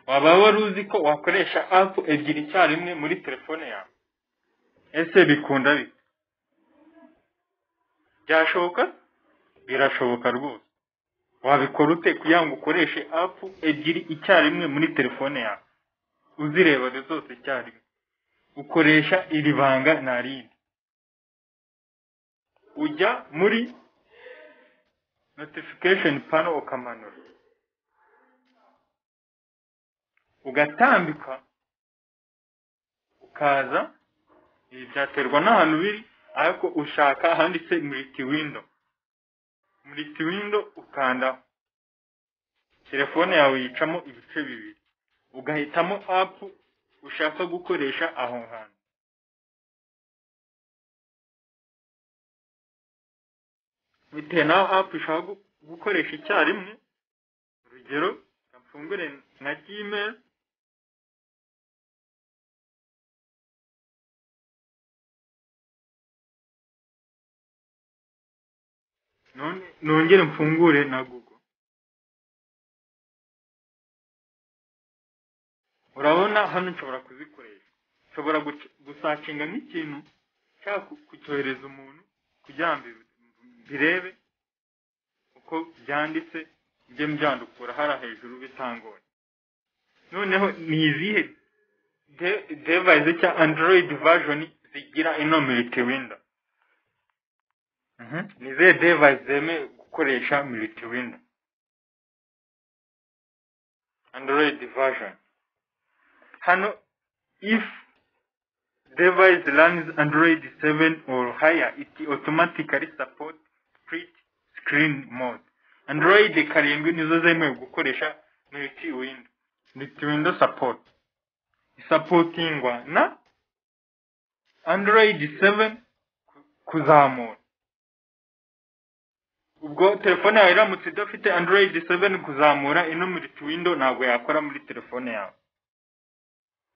waba wari uzi ko wakoresha app ebyiri icyarimwe muri telefone yawe ese bikunda bite byashoboka birashoboka rwose wabikora ute kugira ngo ukoreshe app ebyiri icyarimwe muri telefone yawe uzireba zose icyarimwe ukoresha iri banga nta rindi ujya muri notification pano ukamanura ugatambika ukaza ibi byaterwa n'ahantu biri ariko ushaka ahanditse muriti windo muriti windo ukandaho telefone yawe yicamo ibice bibiri ugahitamo apu ushaka gukoresha aho hantu bitewe n'aho apu ushaka gukoresha icyarimwe urugero mfungure nka gmail nongere mfungure na google urabona hano nshobora kuzikoresha nshobora gusacinga nk'ikintu nshaka kucyohereza umuntu kugira ngo mbirebe uko byanditse ibyo mbyandukura hariya hejuru bitangoye noneho ni izihe device cya android version zigira ino militi winda ni izihe device zemewe gukoresha militi winda android version hano if device runs android 7 or higher it automatically supports split screen mode android karindwi nizo zemewe gukoresha multi window multi window support isapotingwa na android 7 kuzamura ubwo telefone yawe iramutse idafite android 7 kuzamura ino multi window ntabwo yakora muri telefone yawe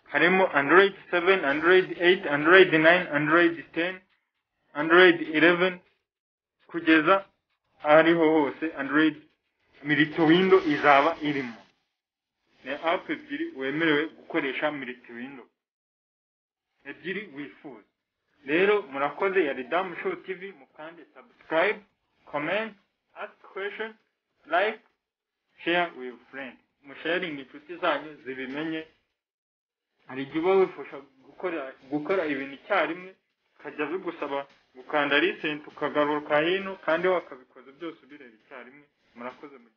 harimo android 7 android 8 android 9 android 10 android 11 kugeza ariho hose android militi windo izaba irimo ni apu ebyiri wemerewe gukoresha militi windo ebyiri wifuza rero murakoze ya ridamu show tv mukande subscribe comment ask question like share with friend musharingi inshuti zanyu zibimenye hari igihe uba wifasha gukora gukora ibintu icyarimwe ukajya bigusaba gukanda risenti ukagaruka hino kandi wakabikoze byose ubireba icyarimwe murakoze